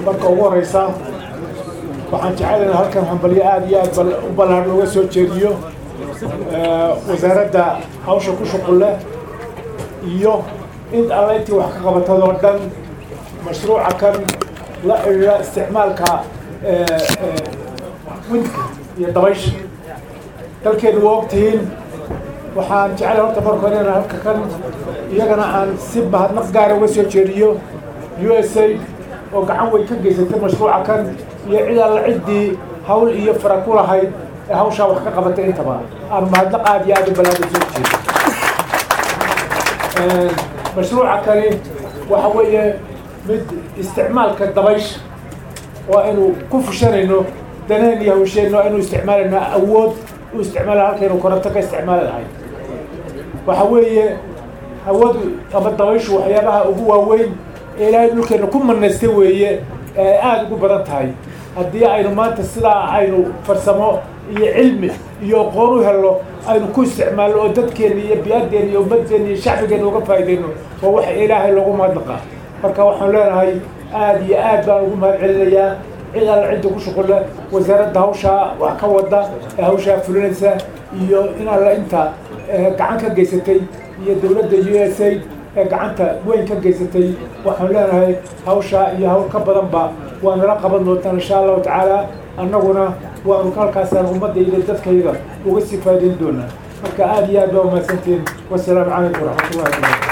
marka ugu horeysa waxaan jecelaynaa halkan hambalyo aada iyo aad u ballaan looga soo jeediyo wasaaradda hawsha ku shuqul leh iyo in alla intii wax ka qabatadoo dhan mashruuca kan la xidhiidha isticmaalka windka iyo dabaysha dalkeenu waa ogtihiin waxaan jeclay horta marka hore inaan halka kan iyagana aan si mahadnaq gaara uga soo jeediyo u s a oo gacan weyn ka geysatay mashruuca kan iyo cid alla ciddii hawl iyo fara ku lahayd ee hawshaa wax ka qabatay intaba aan mahadnaq aada iyo aada u ballaaga soo jeedo mashruuca kani waxa weeye mid isticmaalka dabaysha waa aynu ku fushanayno daneen iyo hawsheenno aynu isticmaalayno awood u isticmaala halkaynu koronto ka isticmaali lahayd waxa weeye hawadu ama dabayshu waxyaabaha ugu waaweyn ee ilaahay dhulkeena ku manaystay weeye ee aada ugu badan tahay haddii aynu maanta sidaa aynu farsamo iyo cilmi iyo aqoon u helno aynu ku isticmaalno oo dadkeena iyo biyadeena iyo ummaddeena iyo shacbigeena uga faa'iidayno waa waxa ilaahay loogu mahadnaqa marka waxaan leenahay aada iyo aad baan ugu mahad celinayaa cid alla cidda ku shuqulle wasaaradda hawshaa wax ka wada ee hawshaa fulinaysa iyo in alla inta gacan ka geysatay iyo dowladda u s a ee gacanta weyn ka geysatay waxaan leenahay hawshaa iyo hawl ka badanba waa nala qaban doontaan insha allahu tacaala annaguna waanu halkaasaan ummaddayda dadkayga uga sii faa'idayn doonaa marka aada iyo aad baa umahadsantiin wasalaamu calaykum waraxmatullahi wabarakatu